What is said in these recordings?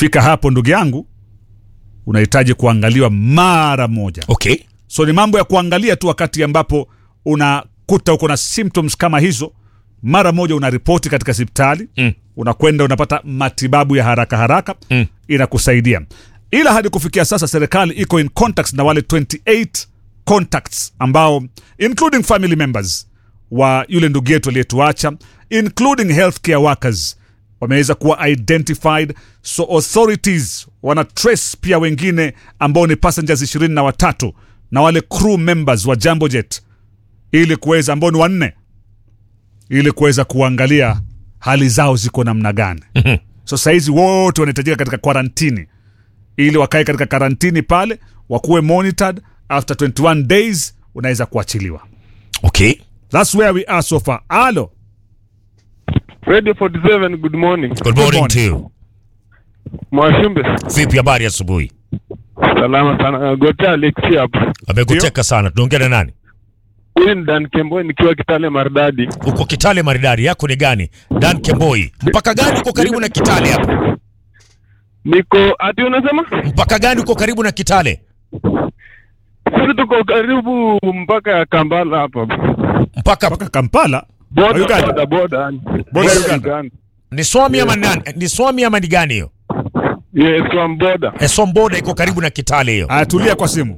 ikifika hapo ndugu yangu unahitaji kuangaliwa mara moja okay so ni mambo ya kuangalia tu wakati ambapo unakuta uko na symptoms kama hizo mara moja unaripoti katika hospitali Mm. unakwenda unapata matibabu ya haraka haraka Mm. inakusaidia ila hadi kufikia sasa serikali iko in contacts na wale 28 contacts ambao including family members wa yule ndugu yetu aliyetuacha including healthcare workers wameweza kuwa identified so authorities wana trace pia wengine ambao ni passengers ishirini na watatu na wale crew members wa jambo jet ili kuweza ambao ni wanne ili kuweza kuangalia hali zao ziko namna gani so sahizi wote wanahitajika katika kwarantini ili wakae katika karantini pale wakuwe monitored after 21 days unaweza kuachiliwa okay thats where we are so far alo Radio 47, good morning. good morning morning. to you Mwashumbe, vipi habari asubuhi salama sana. Gotea Alexi hapo. amekuteka sana tunaongea na nani Huyu ni Dan Kembo nikiwa Kitale Maridadi. uko kitale maridadi yako ni gani dan kemboi mpaka gani uko karibu na kitale hapo Niko ati unasema? mpaka gani uko karibu na kitale Sisi tuko karibu mpaka ya Kambala hapa. mpaka mpaka kampala Boda Uganda. boda boda. yani. Boda Uganda. ni swami ama nani ni swami ama ni gani hiyo Yes, from boda. esomboda iko karibu na kitale hiyo atulia kwa simu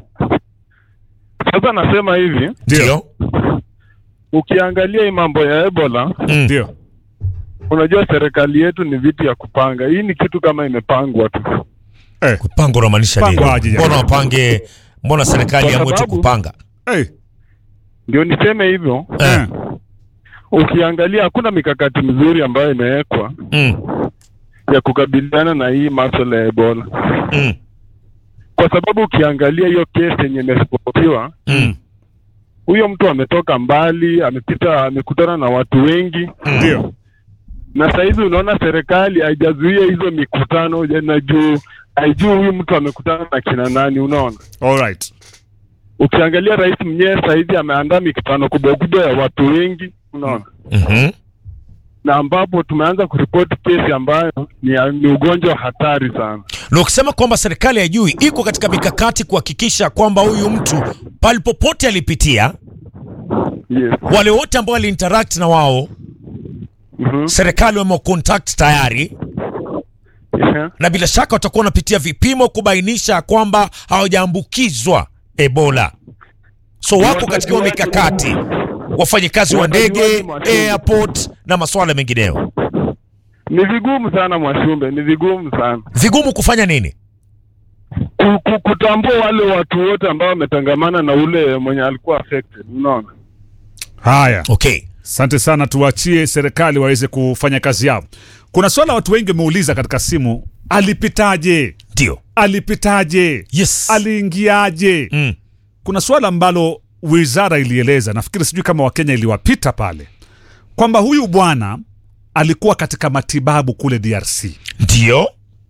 Sasa nasema hivi, ndio ukiangalia hii mambo ya Ebola, Mm. ndio unajua serikali yetu ni vitu ya kupanga. Hii ni kitu kama imepangwa tu. eh. kupanga unamaanisha nini Pangwa aje jamani? mbona wapange mbona serikali Kwa yamwe tu sababu- kupanga hey. Ndio niseme hivyo, eh. ukiangalia hakuna mikakati mizuri ambayo imewekwa mm. ya kukabiliana na hii masuala ya Ebola. Mm. kwa sababu ukiangalia hiyo kesi yenye imeripotiwa, Mm. huyo mtu ametoka mbali, amepita, amekutana na watu wengi, ndio na sahizi unaona serikali haijazuia hizo mikutano na juu haijui huyu mtu amekutana na kina nani. Unaona, alright ukiangalia rais mwenyewe sahizi ameandaa mikutano kubwa kubwa ya watu wengi, unaona Mhm. na ambapo tumeanza kuripoti kesi ambayo ni, ni ugonjwa hatari sana. na ukisema kwamba serikali ya juu iko katika mikakati kuhakikisha kwamba huyu mtu pale popote alipitia Yes. wale wote ambao waliinteract na wao Mhm. serikali wamecontact tayari Yeah. na bila shaka watakuwa wanapitia vipimo kubainisha kwamba hawajaambukizwa ebola so wako katika hiyo mikakati wafanyikazi wa ndege airport na masuala mengineyo Ni vigumu sana Mwashumbe, ni vigumu sana vigumu kufanya nini ku- ku- kutambua wale watu wote ambao wametangamana na ule mwenye alikuwa affected, unaona. haya okay asante sana tuwachie serikali waweze kufanya kazi yao kuna swala watu wengi wameuliza katika simu alipitaje ndio alipitaje yes aliingiaje mm. kuna swala ambalo wizara ilieleza nafikiri sijui kama wakenya iliwapita pale kwamba huyu bwana alikuwa katika matibabu kule drc ndio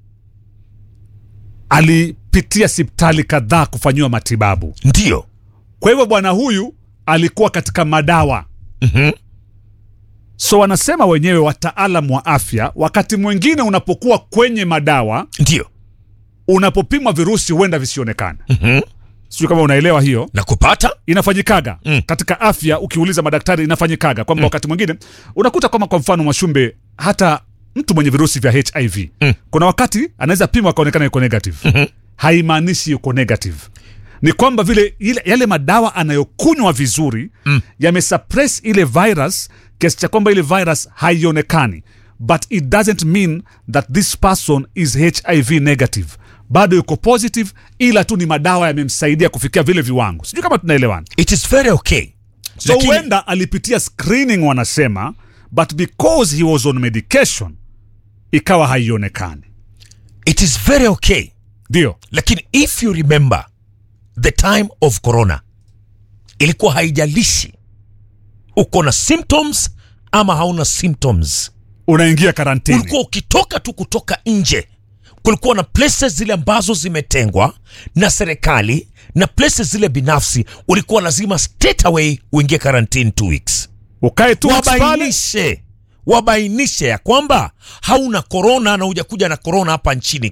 alipitia sipitali kadhaa kufanyiwa matibabu ndio kwa hivyo bwana huyu alikuwa katika madawa Mhm. so wanasema wenyewe wataalam wa afya wakati mwingine unapokuwa kwenye madawa ndio unapopimwa virusi huenda visionekane Mhm. sijui kama unaelewa hiyo na kupata inafanyikaga Mm. katika afya ukiuliza madaktari inafanyikaga kwamba wakati mwingine unakuta kwamba kwa mfano mashumbe hata mtu mwenye virusi vya hiv Mm. kuna wakati anaweza pimwa akaonekana yuko negative Mhm. haimaanishi yuko negative ni kwamba vile ile, yale madawa anayokunywa vizuri mm. yamesuppress ile virus kiasi cha kwamba ile virus haionekani but it doesn't mean that this person is hiv negative bado yuko positive ila tu ni madawa yamemsaidia kufikia vile viwango sijui kama tunaelewana it is very okay so Lakini- huenda alipitia screening wanasema but because he was on medication ikawa haionekani it is very okay ndio lakini if you remember the time of corona ilikuwa haijalishi uko na symptoms ama hauna symptoms unaingia karantini ulikuwa ukitoka tu kutoka nje kulikuwa na places zile ambazo zimetengwa na serikali na places zile binafsi ulikuwa lazima straight away uingie quarantine two weeks ukae tu pale wabainishe wabainishe ya kwamba hauna korona na hujakuja na korona hapa nchini